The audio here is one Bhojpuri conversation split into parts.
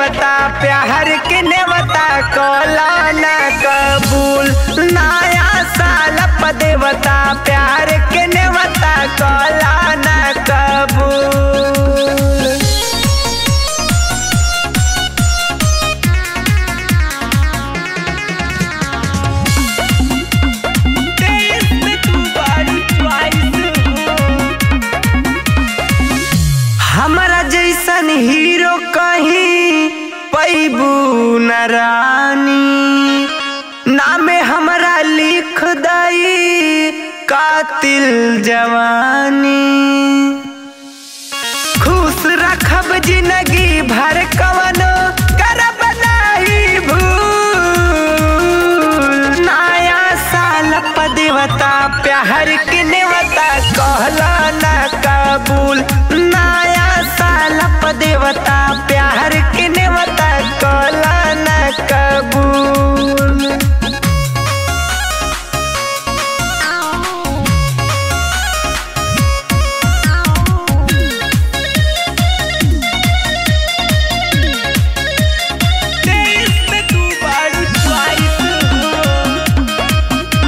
देवता प्यार के नेवता कला न कबूल नया साल प देवता प्यार के नेवता कला न कबूल देश में तू बड़ी च्वाइस हमारा जैसन हीरो कहीं पैबू न रानी नामे हमारा लिख दई कातिल जवानी खुश रखब जिंदगी भर कवनो करब नाही भूल नया साल प देवता प्यार के नेवता कहला न कबूल नया साल प देवता प्यार के नेवता कहला न कबूल देश में तू बड़ी च्वाइस हो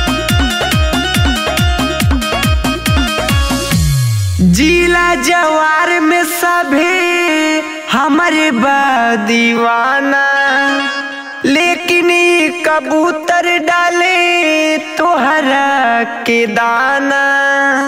जिला जवार में सभी हमारे बा दीवाना लेकिन ई कबूतर डाले तोहरा के दाना